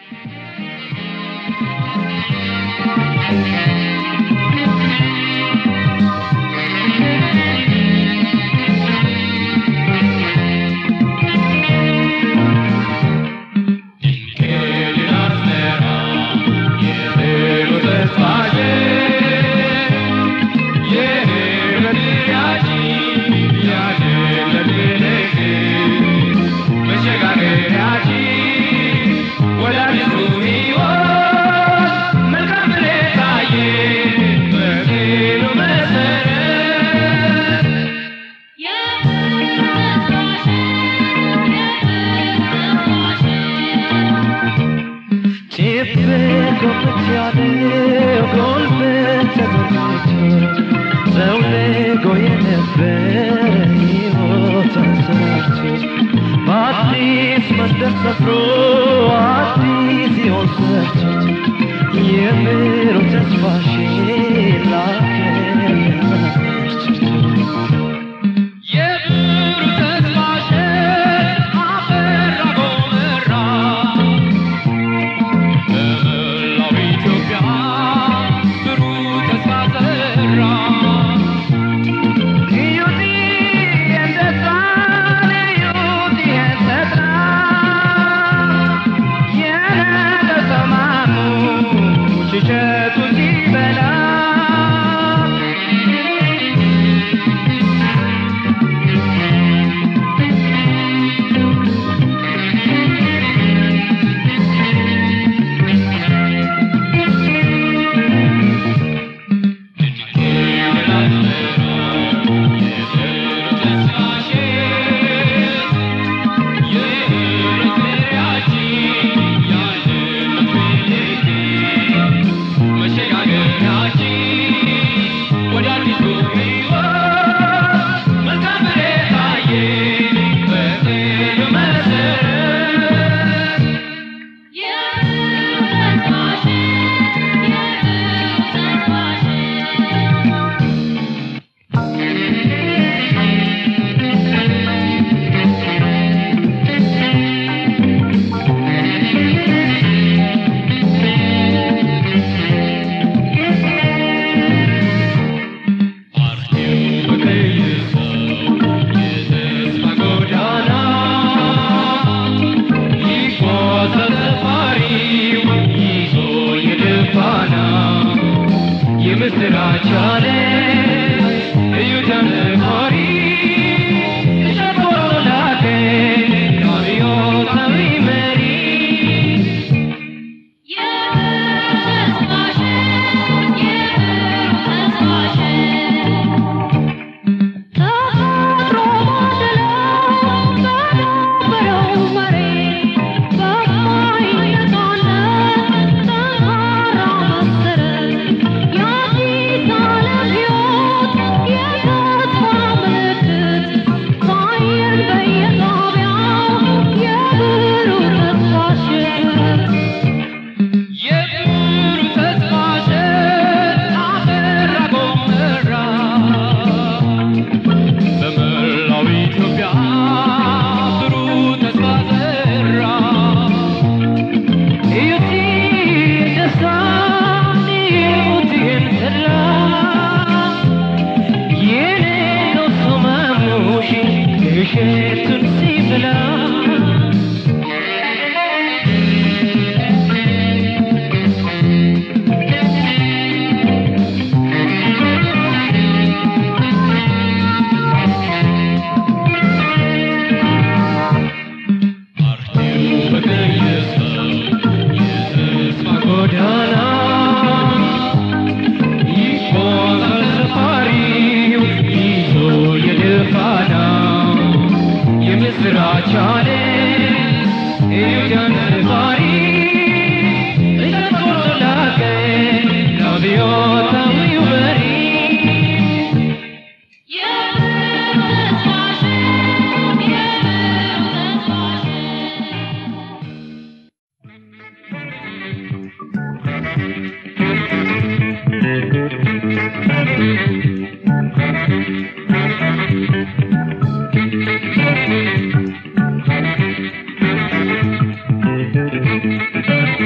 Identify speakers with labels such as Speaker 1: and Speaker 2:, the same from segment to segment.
Speaker 1: Thank you.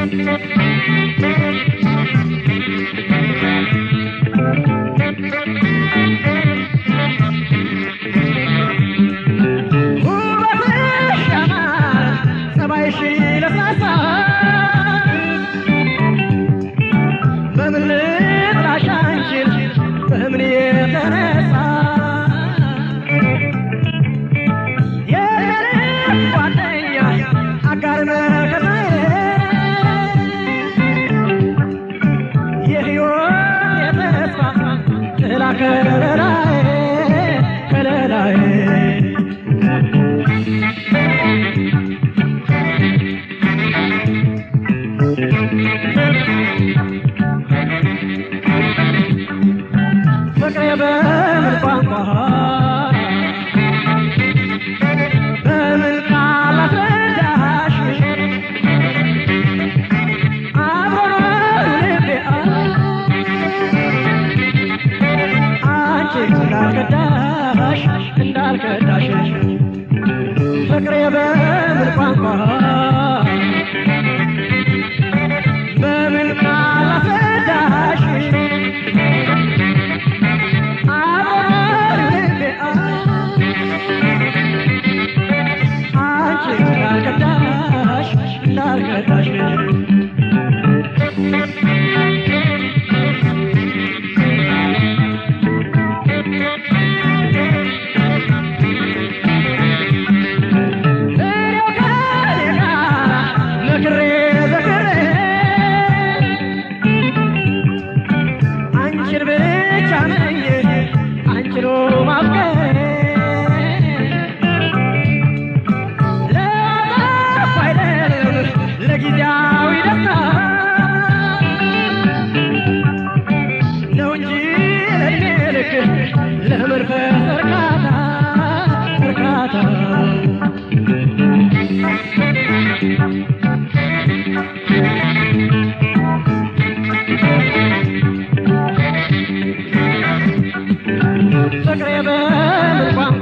Speaker 1: ውበትሽ ያማረ ጸባይሽ ለስላሳ በምን ልጥራሽ አንቺን በምን የተነሳ የልብ ጓደኛ አጋር መከታዬ የሕይወት የተስፋ ጥላ ከለላዬ ከለላዬ ፍቅሬ በምን ቋንቋ በምን ቃል አስረዳሽ አብሮ ነው ልቤ አንቺ እንዳልከዳሽ እንዳልከዳሽ ፍቅሬ በምን ቋንቋ በምን ቃል አስረዳሽ አንቺን ብቻ ነኝ አንቺኑ ማፍቀሬ ለጠፋ አይደለም ለጊዜያዊ ደስታ ነው እንጂ ለእድሜ ልክ ለመንፈስ እርካታ እርካታ ፍቅሬ በምን ቋንቋ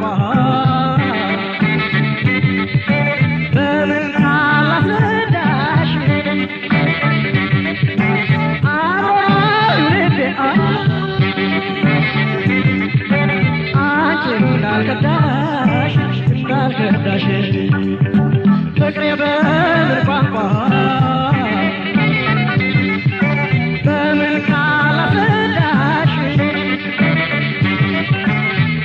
Speaker 1: በምን ቃል ላስረዳሽ አብሮኝ ልቤ አንቺ እንዳልከዳሽ እንዳልከዳሽ ፍቅሬ በምን ቋንቋ በምን ቃል ላስረዳሽ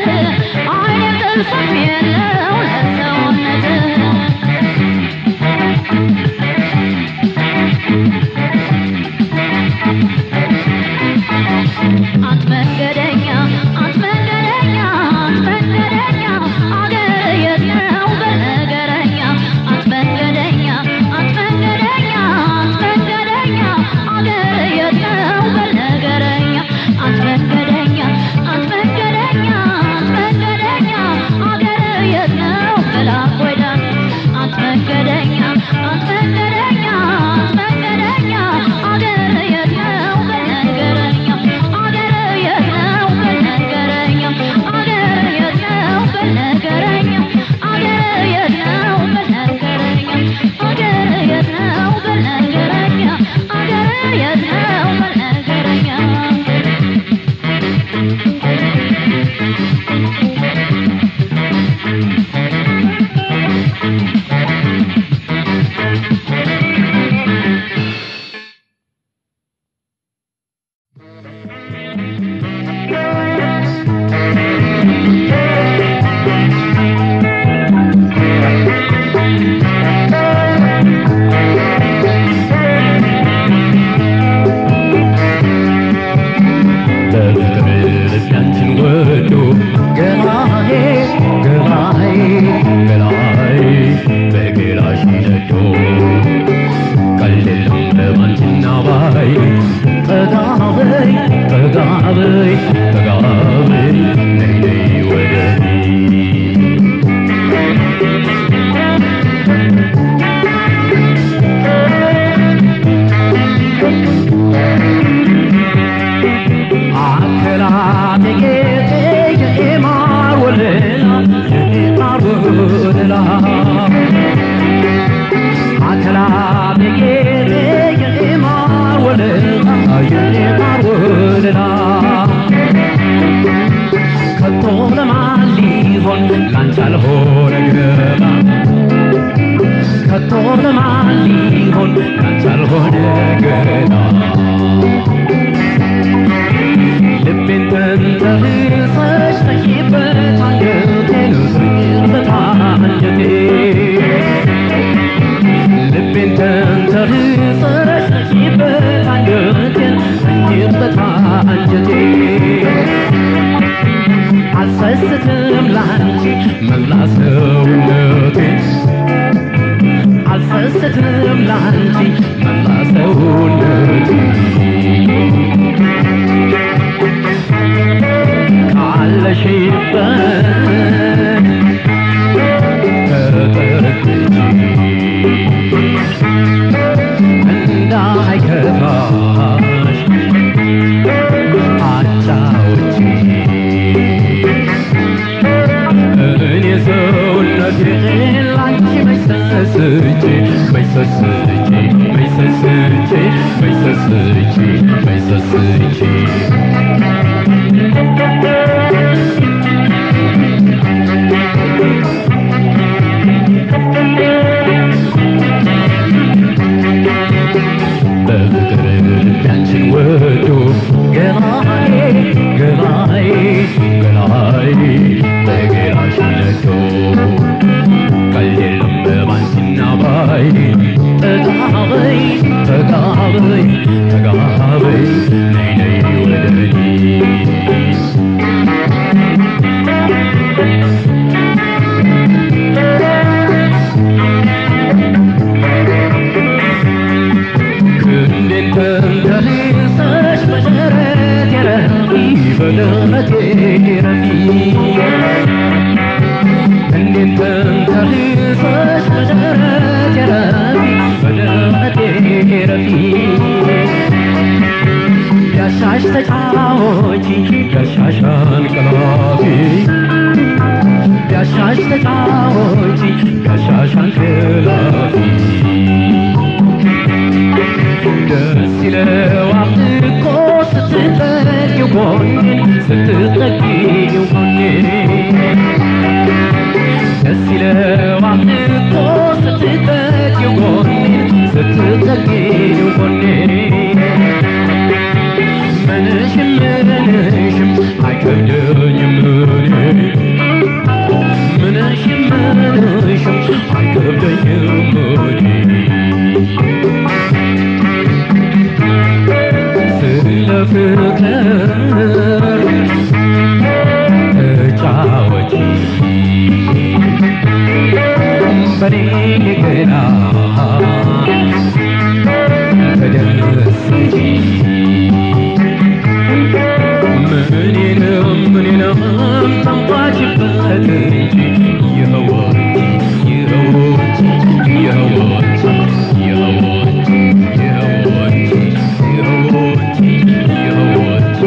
Speaker 2: አይኔም ጥርሱም የለው ለሰውነት አንት መንገደኛ አንት መንገደኛ አንት መንገደኛ አገር የት ነው በነገረኛ አንት መንገደኛ አንት መንገደኛ አንት መንገደኛ አገር የት ነው በነገረኛ አንት መንገደኛ አንት መንገደኛ አንት መንገደኛ አገር የት ነው መላክ ወይዳ አንት መንገደኛ አንት መንገደኛ አንት መንገደኛ አገር የት ነው በነገረኛ አገር የት ነው በነገረኛ አገር የት ነው በነገረኛ አገር የት ነው በነገረኛ አገር የት ነው በነገረኛ አገር የት ነው በነገረኛ
Speaker 3: በፍቅር ልቤያችን ወዶ ገላዬ ገላዬ ገላዬ በገላሽ ነዶ ቀልድም በባንቺና ባይ ጠጋ በይ ጠጋ በይ ጠጋ በይ ነይ ነይ ወደኔ አከላቴ ጌጤ የማር ወለላ የማር ወለላ አከላቴ ጌጤ የማር ወለላ የማር ወለላ ከቶ ለማን ሊሆን ላንቺ አልሆነ ገባ ከቶ ለማን ሊሆን ላንቺ አልሆነ ገና ልቤን ተንተርሰሽ ተይበት አንጀቴን ስኝበት አንጀቴ ልቤን ተንተርሰሽ ተይበት አንጀቴን ስኝበት አንጀቴ አልሰስትም ላንቺ መላ ሰውነቴ አልሰስትም ላንቺ መላ ሰውነቴ ካለሽበት ተጠግቼ እንዳይከፋሽ አጫውቼ እኔ ሰውነቴን ላንቺ መች ሰስቼ መች ሰስቼ መች ሰስቼ መች ሰስቼ መች ሰስቼ በፍቅር ልቤያችን ወዶ ገላዬ ገላዬ ገላዬ በገላሽ ነዶ ቀልድ የለም በባንቺና ባይ ጠጋ በይ ጠጋ በይ ጠጋ በይ ነይ ነይ ወደኔ ክንዴን ተንተርሰሽ በደረቴ ረፊ በደረቴ ረፊ ክንዴን ተንተርሰሽ በደረቴ ረፊ በደረቴ ረፊ ቢያሻሽ ተጫወቺ ቢያሻሽ አንቀላፊ ቢያሻሽ ተጫወቺ ቢያሻሽ አንቀላፊ ደስ ይለዋል እኮ ስትጠጊው ጎኔን ስትጠጊው ጎኔን ደስ ይለዋል እኮ ስትጠጊው ጎኔን ስትጠጊው ጎኔን ምንሽም ምንሽም አይከብደኝም እኔ ፍቅር ተጫወቺ በኔ ገላ ተደሰቺ ምኔንም ምኔንም ጠንቋችበት እንጂ ይኸውልሽ ይኸውልሽ ይኸውልሽ ይኸውልሽ ይኸውልሽ ይኸውልሽ ይኸውልሽ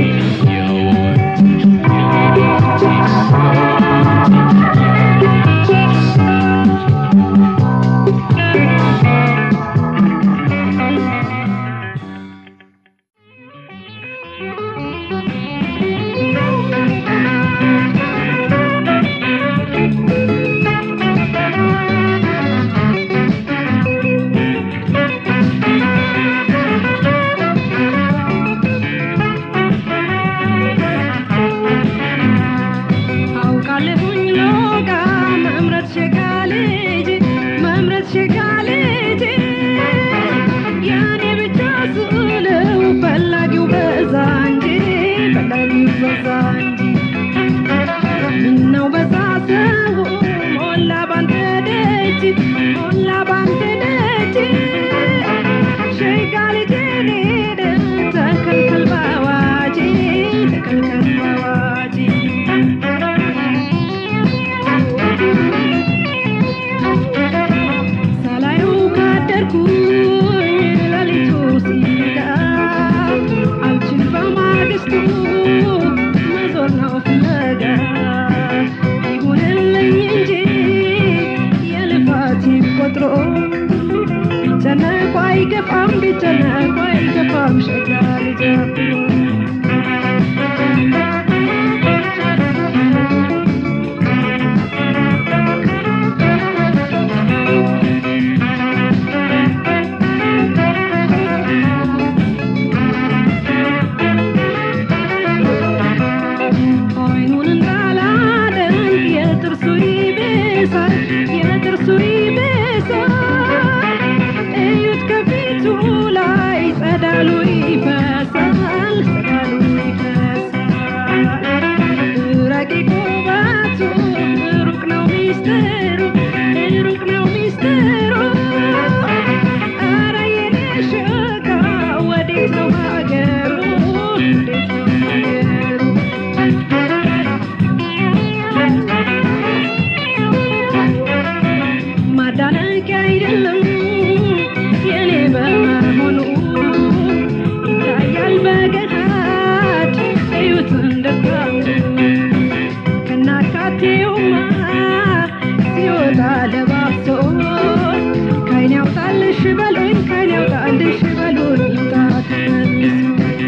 Speaker 4: አውቃለሁኝ ሎጋ መምረት ሸጋ ልጅ መምረት ሸጋ ልጅ ያኔ ብቻ ስለው ፈላጊው በዛ እንጂ ፈላጊው በዛ እንጂ ምነው በዛ ሰው ሞላ ባንተ ደጅ ሞላ ባንተ ደጅ ሸጋ ልጅ ሄደ ተከልከል ባዋጅ ተከልከል ባዋጅ ሳላየው ካደርኩኝ ሌሊቱ ሲነጋ አልችል በማግስቱ መዞር ነው ፍለጋ ይሁንልኝ እንጂ የልፋት ቆጥሮ ቢጨነቁ አይገፋም ቢጨነቁ አይገፋም ሸጋ ልጅ አብሮ አይኑን እንዳላደንቅ የጥርሱ ይብሳል የጥርሱ ይብሳል እዩት ከፊቱ ላይ ጸዳሉ ይፈሳል ጸዳሉ ይፈሳል ረቂቅ ውበቱ ሩቅ ነው ሚስጥሩ ሩቅ ነው ሚስጥሩ ኧረ የኔ ሸጋ ወዴት ነው ሀገሩ ወዴት ነው ሀገሩ ማዳነቅ አይደለም የኔ በመሆኑ ይታያል በገሃድ እዩት እንደታው ከናካቴውማ ሲወጣ ለባብሶ ካይን ያውጣልሽ በሉኝ ካይን ያውጣልሽ በሉኝ ይምጣ ተመልሶ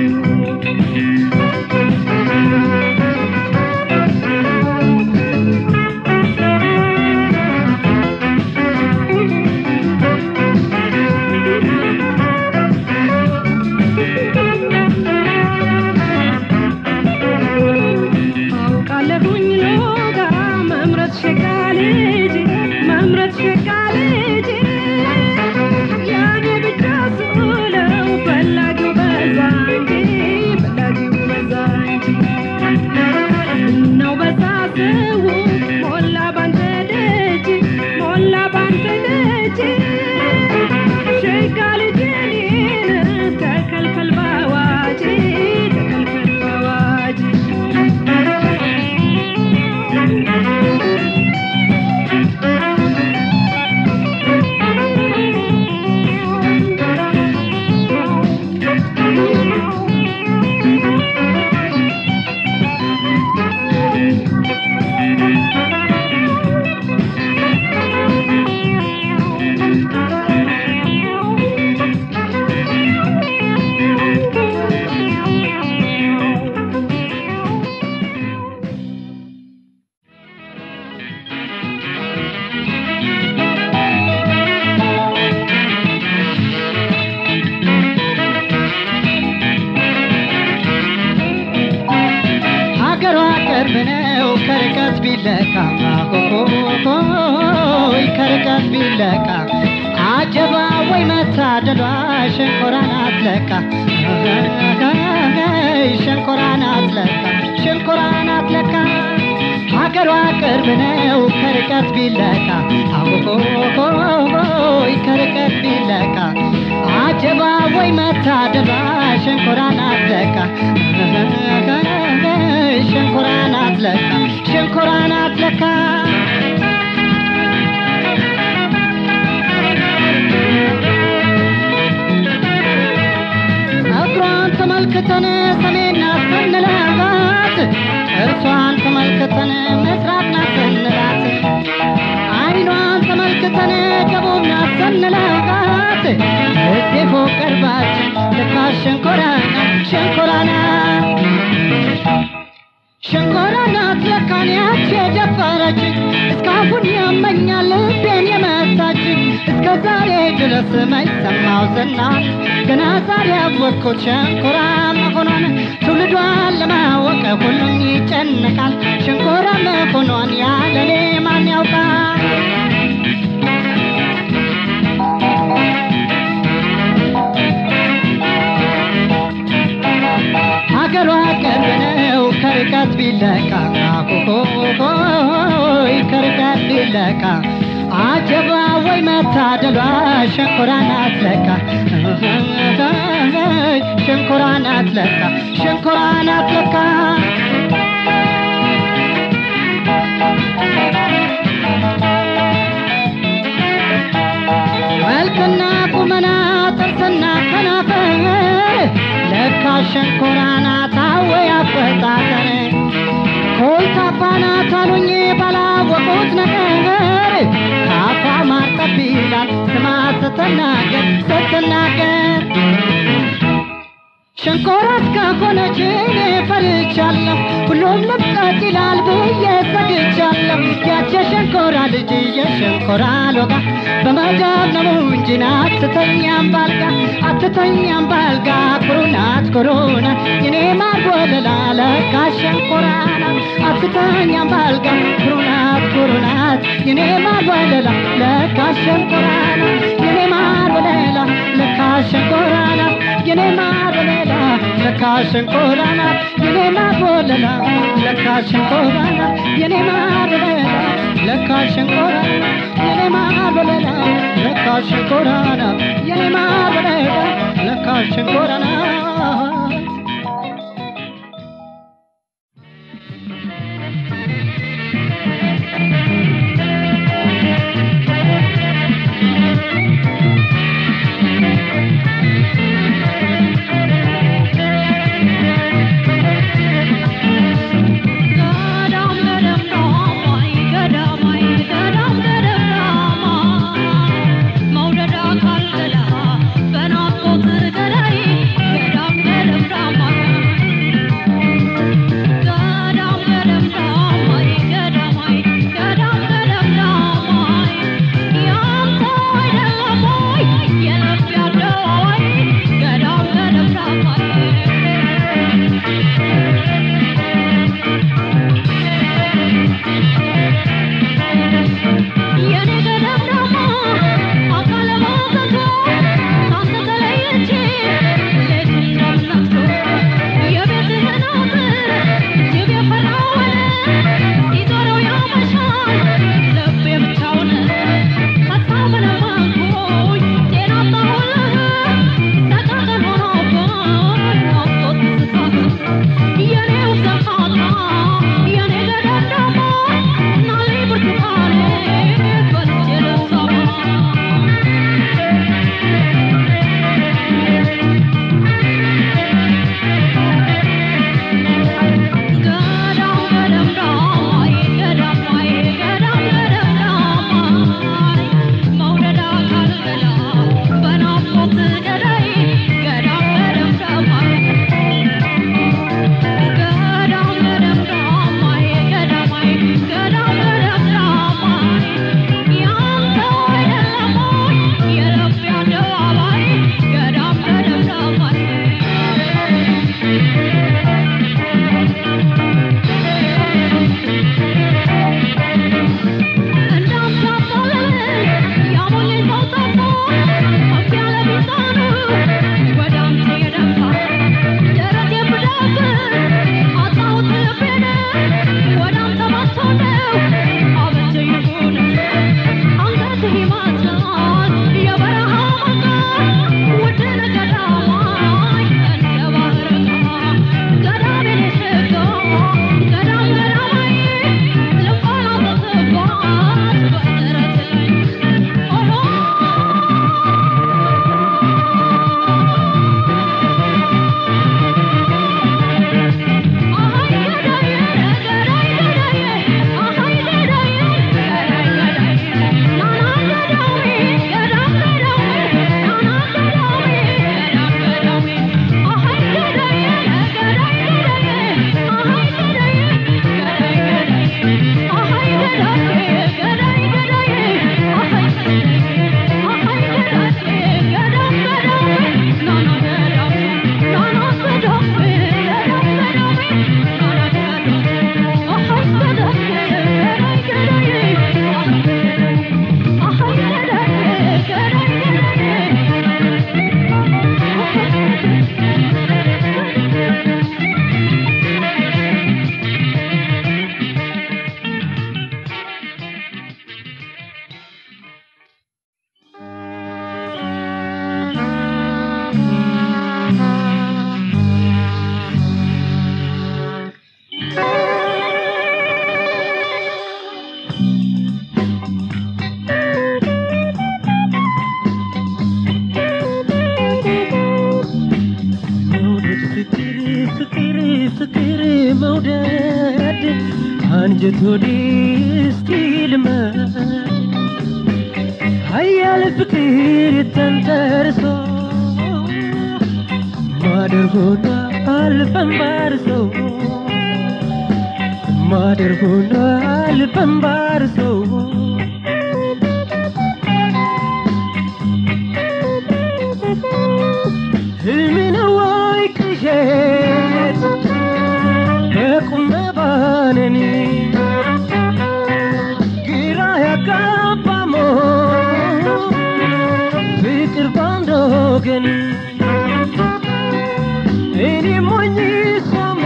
Speaker 4: አውቃለሁኝ ሎጋ መምረት ሸጋ ልጅ መምረት ሸጋ ልጅ ያኔ ብቻ ስለው ፈላጊው በዛ እንጂ ፈላጊው በዛ እንጂ ነው በዛ ሰው ሞላ ባንተ ደጅ ሞላ ባንተ ደጅ ሸጋ ልጅ እኔን ተከልከል ባዋጅ ተከልከል ባዋጅ
Speaker 1: ሀገሯ ቅርብ ነው ከርቀት ቢለካ ሆይ ከርቀት ቢለካ አጀባ ወይ መታደሏ ሸንኮራ ናት ለካ ሸንኮራ ናት ለካ ሸንኮራ ናት ለካ ሀገሯ ቅርብ ነው ከርቀት ቢለካ አሆሆሆይ ከርቀት ቢለካ አጀባ ወይ መታደባ ሸንኮራ ናት ለካ ሸንኮራ ናት ለካ ሸንኮራ ናት ለካ ጸጉሯን ተመልክተን ሰሜን ናሰንላት እርሷን ተመልክተን ምስራቅ ናሰንላት አይኗን ተመልክተን ደቡብ ናሰንላት እዚህ ፎቅ ቀርባችን ልካ ሸንኮራ ናት ሸንኮራ ናት ሸንኮራ ናት ለካን ያች የደፈረች እስካሁን ያመኛል ልቤን የመታች እስከ ዛሬ ድረስ ማይሰማው ዝና ገና ዛሬ ያወቅኩት ሸንኮራ መሆኗን ትውልዷን ለማወቅ ሁሉም ይጨነቃል ሸንኮራ መሆኗን ያለኔ ማን ያውቃል ሀገሯ ቅርብ ነው ከርቀት ቢለካ ሆይ ከርቀት ቢለካ አጀባ ወይ መታደሏ ሸንኮራ ናት ለካ ሸንኮራ ናት ለካ ሸንኮራ ናት ለካ መልክና ቁመና ጥርስና ከናፈር ለካ ሸንኮራ ናት አወይ አፈጣጠር ኮልታፋ ናት አሉኝ ባላወቁት ነገር ካፏ ማር ጠብ ይላል ስማ ስትናገር ስትናገር ሸንኮራ እስከሆነች እኔ ፈርቻለሁ ሁሉም ልብቀት ይላል ብዬ ሰግቻለሁ ያች የሸንኮራ ልጅ የሸንኮራ ሎጋ በመዳብ ነው እንጂ አትተኛም ባልጋ አትተኛም ባልጋ ኩሩ ናት ኩሩ ናት የኔ ማር ወለላ ለካ ሸንኮራ ናት አትተኛም ባልጋ ኩሩ ናት ኩሩ ናት የኔ ማር ወለላ ለካ ሸንኮራ ናት የኔ ማር ወለላ ለካ ሸንኮራ ናት የኔ ማር ወለላ ለካ ሸንኮራ ናት የኔ ማር ወለላ ለካ ሸንኮራ ናት የኔ ማር ወለላ ለካ ሸንኮራ ናት የኔ ማር ወለላ ለካ ሸንኮራ ናት የኔ ማር ወለላ ለካ ሸንኮራ ናት
Speaker 2: ገዳም ገደም ዳማይ ገዳማይ ገዳም ገደም ዳማይ መውደድ አካል ገላ በናፍቆት ገላይ ገዳም ገደም ዳማይ ገዳም ገደም ዳማይ ገዳማይ ገዳም ገደም ዳማይ ያንተ አይደለም ወይ የልብ ያደዋይ ገዳም ገደም ዳማይ የኔ ገዳም ዳማ አካለ ማዘዞ ካንተ ተለይቼ ሌት እንደምነፍሶ የቤትህን አጥር ጅብ የፈራውን ሲዞረው ያመሻል ልቤ ብቻውን ሀሳብ ለማንኩኝ ጤና አጣሁልህ ሰቀቀን ሆኖብኝ ናፍቆት ትዝታህ የኔው ሰፋታ የኔ ገዳም ዳማ ናሌ ብርቱካኔ በልቼ ልሳማ ገዳም ገደም ዳማይ ገዳማይ ገዳም ገደም ዳማይ መውደድ አካል ገላ በናፍቆት ገዳይ ገዳም ገደም ዳማይ ገዳም ገደም ዳማይ
Speaker 3: መውደድ አንጀት ወዲህ እስቲ ልመድ ሀያል ፍቅር ተንተርሶ ማደር ሆኗል በንባርሶ ማደር ሆኗል በንባርሶ ህልም ነው ወይ ቅዠት በቁም መባነን ግራ ያጋባ ሞት ፍቅር ባንድ ወገን እኔ ሞኝ ሰሞ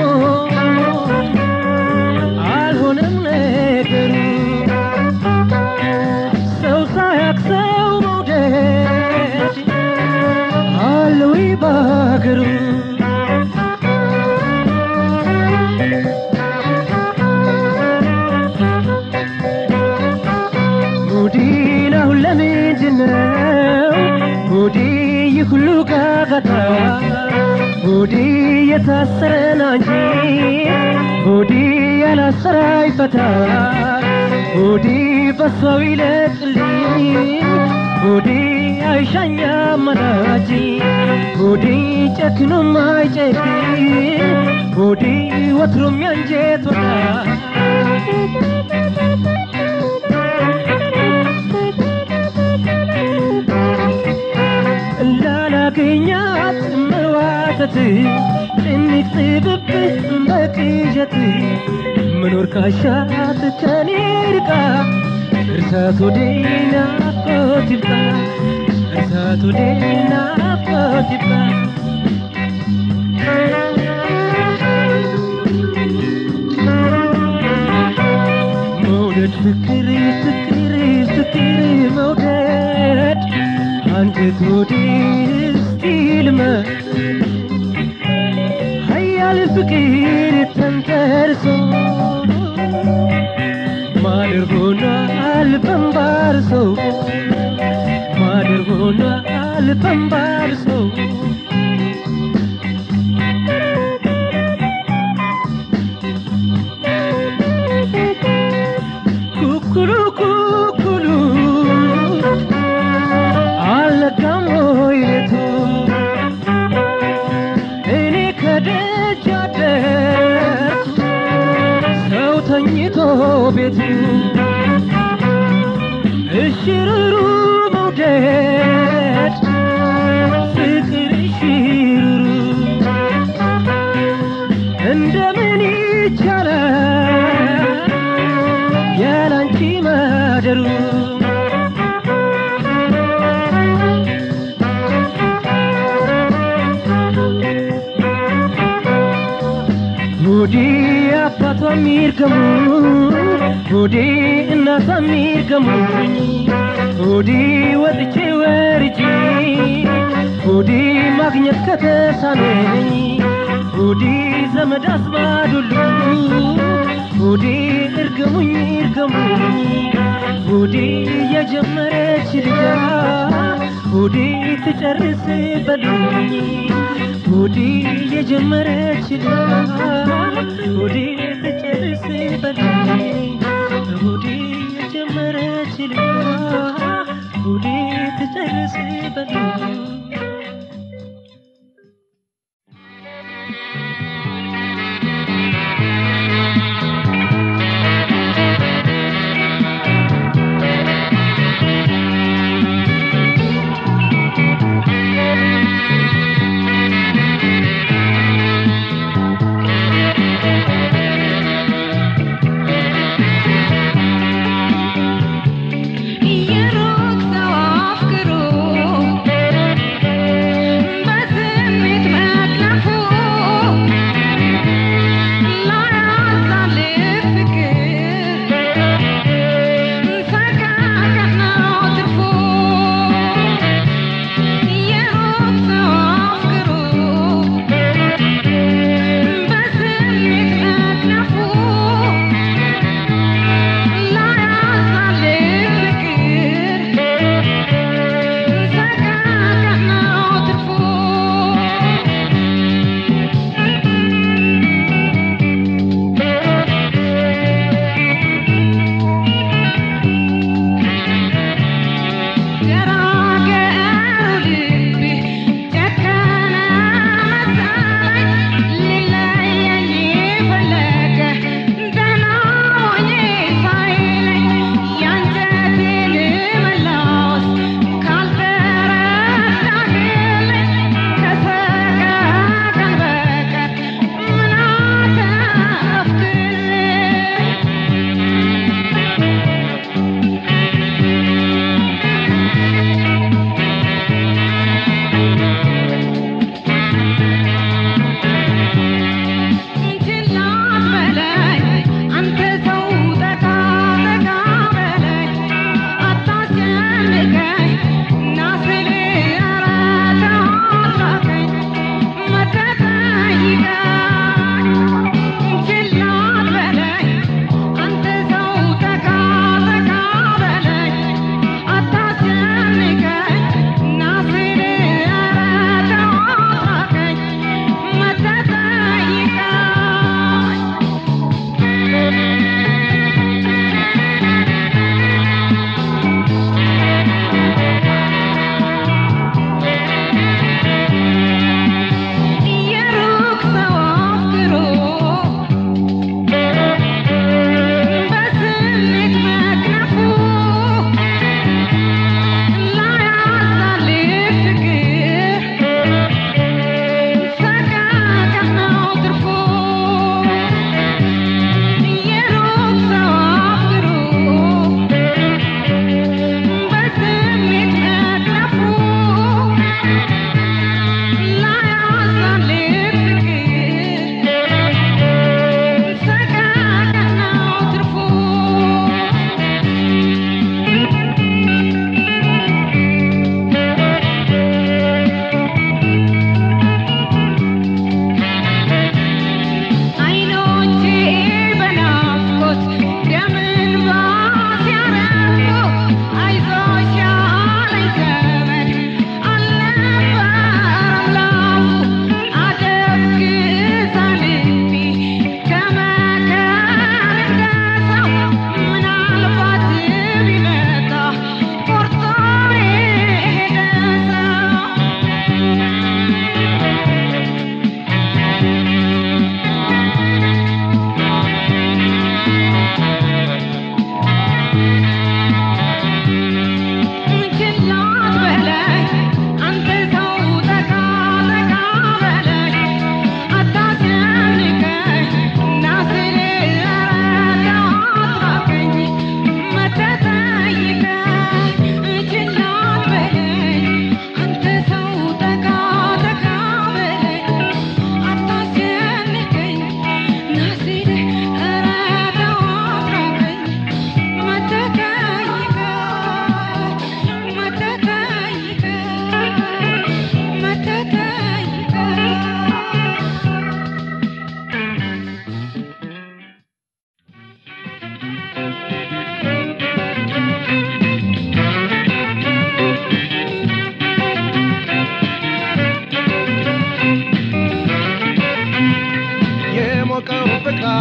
Speaker 3: አልሆነም ነገሩ ሰው ሳያቅ ሰው መውደድ አለ ወይ ባገሩ ሙዲ ነው ለምንድን ነው ሙዲ ይህ ሁሉ ጋጋታ ሙዲ የታሰረን አንቺ ሙዲ ያላሰረ ይፈታ ሙዲ በሰው ይለቅልኝ ሙዲ አይሻኛ አማራጭ ሙዲ ጨክኖ ማይጨክን ሙዲ ወትሮም ያንጀት ወዳጅ እንዳላገኛት መዋተት ጭንቅ ጥብብህ በቅዠት መኖር ካሻት ከኔ ርቃ እርሳት ወደ ናፍቆት ይብቃ እርሳት ወደ ናፍቆት ይብቃ መውደድ ፍቅር ፍቅር ፍቅር መውደድ አንጀት ወዲህ እስቲ ልመድ ሀያል ፍቅር ተንተርሶ ማደር ሆኗል በንባርሶ ማደር ሆኗል በንባርሶ ኩኩሉ ኩኩሉ አልነጋም ወይ ሌቱ እኔ ከደጅ አደርኩ ሰው ተኝቶ ቤቱ እሽሩሩ መውደድ ፍቅር እሽሩሩ እንደምን ይቻላል ያላንቺ ማደሩ ሆዴ አባቷ ሚርገሙ ሆዴ እናቷ ሚርገሙኝ ሆዴ ወጥቼ ወርጄ ሆዴ ማግኘት ከተሳነኝ ሆዴ ዘመድ አዝማድ ሁሉ ሆዴ እርገሙኝ እርገሙኝ ሆዴ የጀመረች ልጃ ሆዴ ትጨርስ በሉኝ ሆዴ የጀመረች ልጃ ሆዴ ትጨርስ በሉኝ ሆዴ የጀመረች ልጃ ሆዴ ትጨርስ በሉኝ
Speaker 2: Thank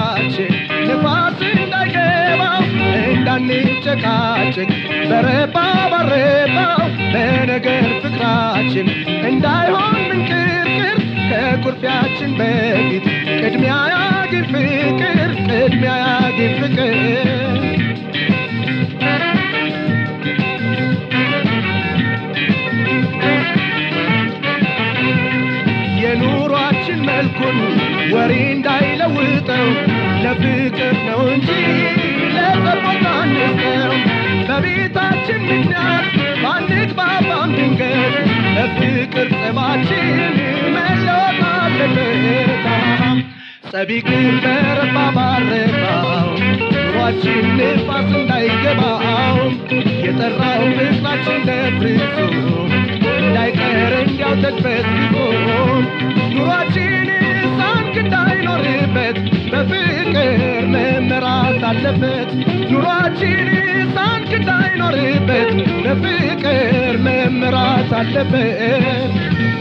Speaker 5: ፍቅራችን ንፋስ እንዳይገባው እንዳንጨቃጭቅ በረባ ባረባው በነገር ፍቅራችን እንዳይሆን ምንቅርቅር ከኩርፊያችን በፊት ቅድሚያ ያግኝ ፍቅር ቅድሚያ ያግኝ ፍቅር የኑሯችን መልኩን ወሬ እንዳይለውጠው ለፍቅር ነው እንጂ ለጸቦታ አንስተው በቤታችን ምክንያት ባንግባባም ድንገት ለፍቅር ጸባችን መለወጥ አለበት ጸቢቅር በረባ ባረባው ኑሯችን ንፋስ እንዳይገባው የጠራው ፍቅራችን ለፍርሶ እንዳይቀር እንዲያው ተድበስብሶ ኑሯችን ሳንክ እንዳይኖርበት በፍቅር መመራት አለበት ኑሯችን ሳንክ እንዳይኖርበት በፍቅር መመራት አለበት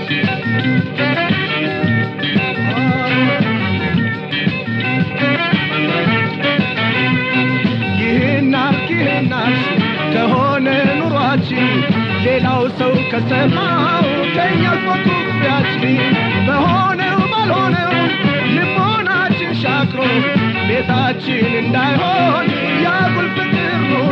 Speaker 5: ይህን አርግ ይህን አርሽ ከሆነ ኑሯችን ሌላው ሰው ከሰማው ከኛ ፎቶግራፊያችን በሆነው ባልሆነው ልቦናችን ሻክሮ ቤታችን እንዳይሆን ያጉል ፍቅር ኑሮ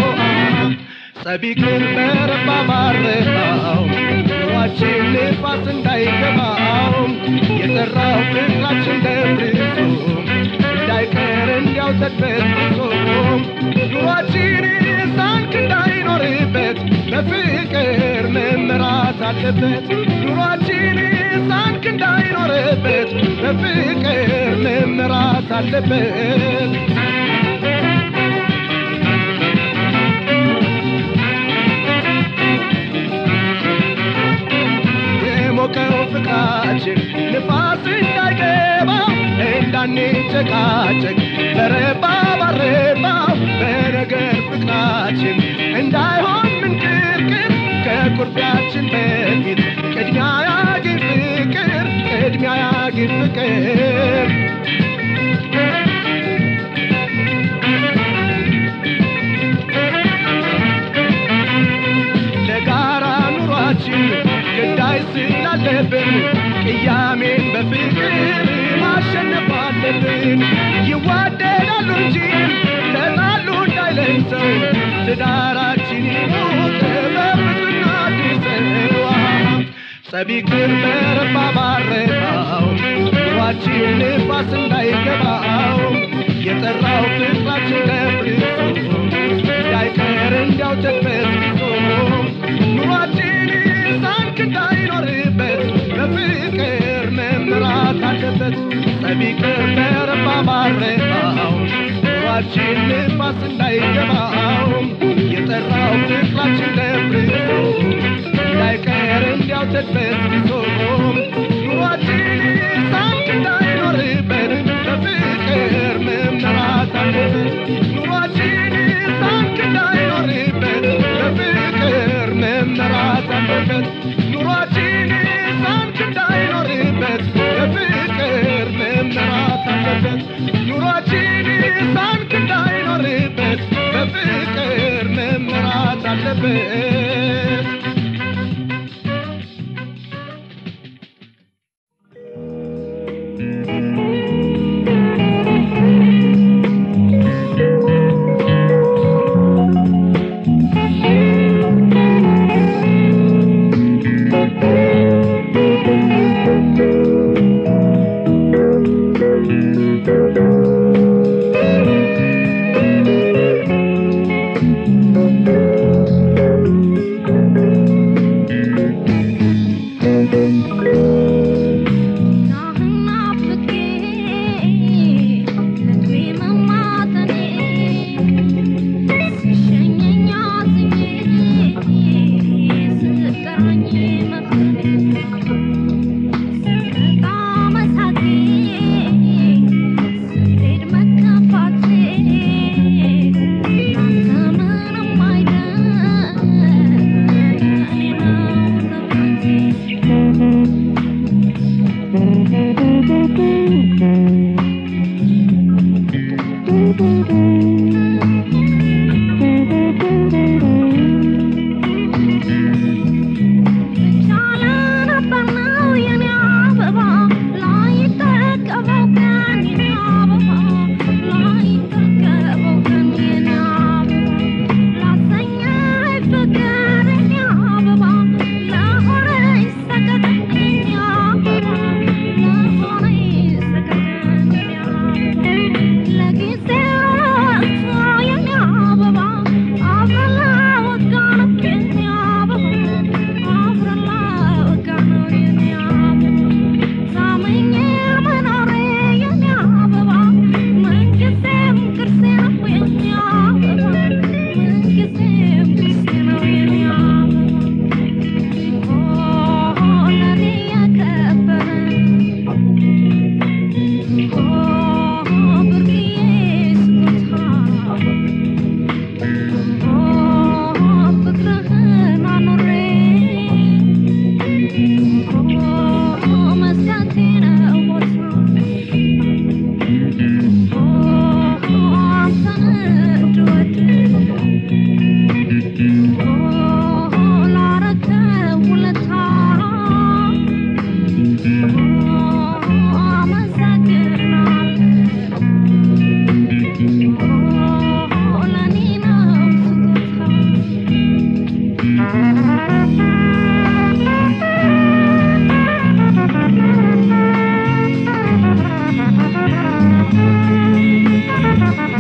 Speaker 5: ጸቢቅር በረባ ባረባው ኑሯችን ንፋስ እንዳይገባው የጠራው ፍቅራችን ደብርሶ እንዳይቀር እንዲያው ተድበስብሶ ኑሯችን ሳንክ እንዳይኖርበት በፍቅር መመራት አለበት ኑሯችን ሳንክ እንዳይኖርበት በፍቅር መመራት አለበት የሞቀው ፍቅራችን ንፋስ እንዳይገባው እንዳንጨቃጨቅ በረባ ባረባው በነገር ፍቅራችን እንዳይሆን ምንቅርቅር ከኩርፊያችን በፊት ቅድሚያ ያግኝ ፍቅር ቅድሚያ ያግኝ ፍቅር ለጋራ ኑሯችን ግዳይ ስላለብን ቅያሜን በፍቅር ማሸነፍ አለብን። ይዋደዳሉ እንጂ ተጣሉ እንዳይለን ሰው ትዳራችን ይሞት በፍቅርና ድሰዋ ጸቢቅር በረባ ባረባው ኑሯችን ንፋስ እንዳይገባው የጠራው ፍቅራችን ደፍርሶ እንዳይቀር እንዲያው ተድበስብሶ ኑሯችን ሳንክ እንዳይኖርበት በፍቅር መምራት አለበት ጸቢቅር በረባ ባረባው ኑሯችን ንፋስ እንዳይገባው የጠራው ፍቅራችን ደፍርሶ እንዳይቀር እንዲያው ተድበስብሶ ኑሯችን ሳንክ እንዳይኖርበት በፍቅር መምራት አለበት ኑሯችን ሳንክ እንዳይኖርበት በፍቅር መመራት አለበት ኑሯችን ሳንክ እንዳይኖርበት በፍቅር መመራት አለበት ኑሯችን ሳንክ እንዳይኖርበት በፍቅር መመራት አለበት
Speaker 6: Thank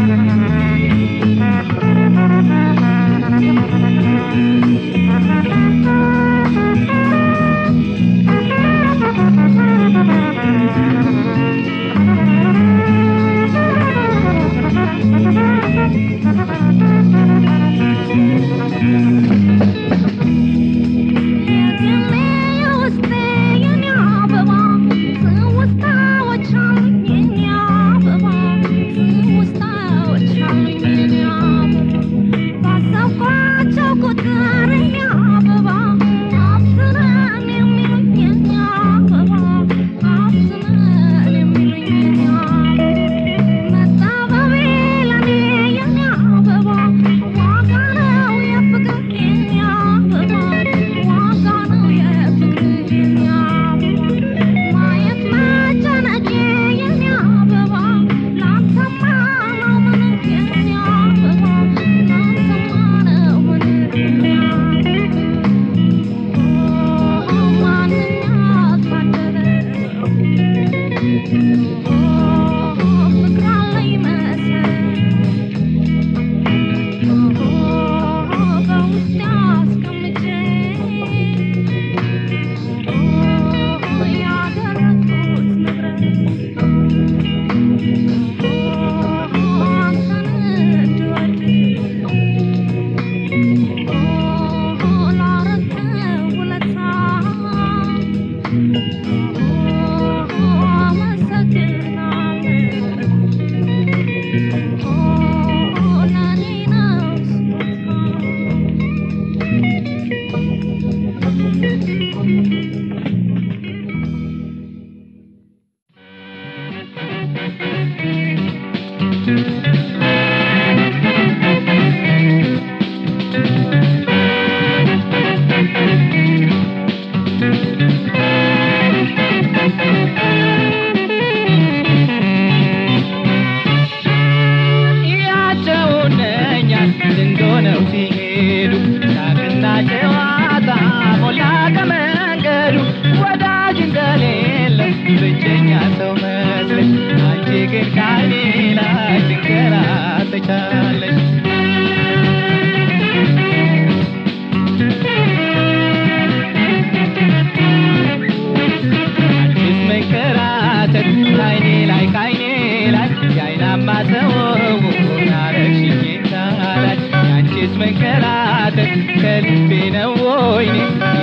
Speaker 3: መንከራተት ከልቤ ነው ወይኔ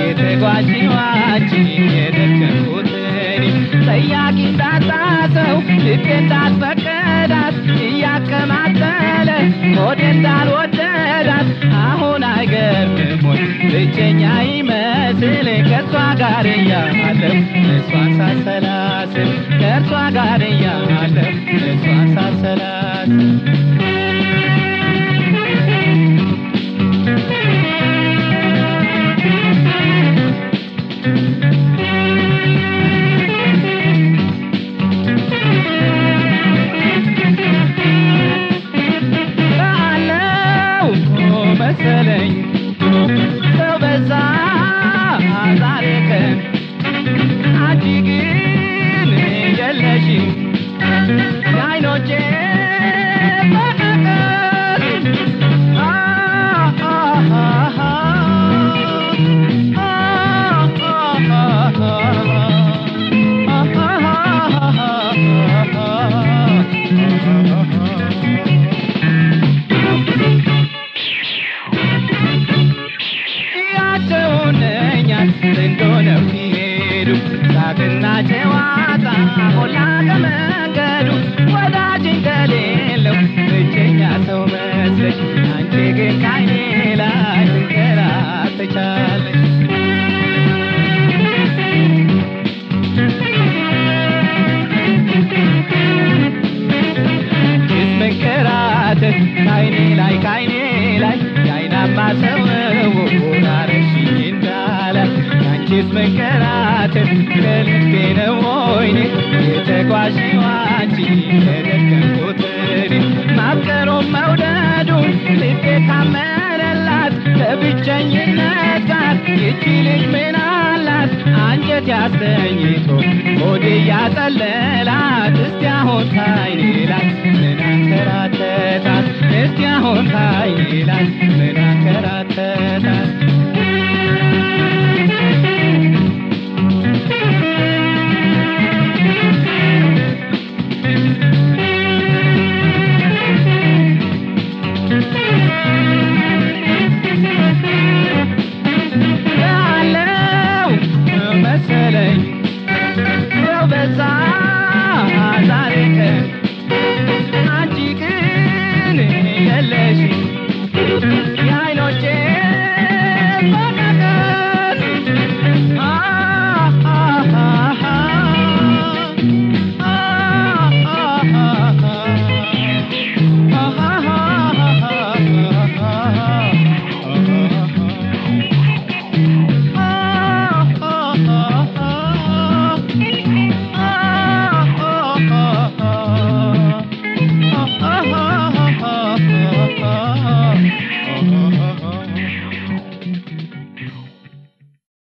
Speaker 3: የተጓዥው አንቺን የደከምኩት እኔ ጠያቂ እንዳጣ ሰው ልቤ እንዳልፈቀዳት እያከማተለ ሆዴ እንዳልወደዳት አሁን አይገርምም ወይ ብቸኛ ይመስል ከእሷ ጋር እያለሁ እሷን ሳሰላስል ከእርሷ ጋር እያለሁ እሷን ሳሰላስል አለው መሰለኝ ሰው በዛ ዛሬ ቀን አንቺ ግን የለሽም የዓይኖቼ መቀቀል አ አ አ ያቸውነኛል እንደሆነው ሲሄዱ ሳቅና ጨዋታ ሞላ ከመንገዱ ወዳጅ እንደሌለው ብቸኛ ሰው መስለሽ አንቺ ግን ካይኔ ላይ ትንከራተቻለሽ ጭስ መንከራተት ካይኔ ላይ ካይኔ ላይ የአይናማ ሰው አረግሽኝ እንዳላት ያንቺስ መንከራተት ከልቤ ነው ወይኔ የተጓዥው አንቺ የደከምኩት እኔ ማፍቀሩን መውደዱን ልቤ ካመነላት ከብቸኝነት ጋር ይቺ ልጅ ምን አላት አንጀት ያስተኝቶ ሆዴ ያጠለላት እስቲ አሁን ካይኔ ላይ ምን አንከራተታት
Speaker 5: ይላል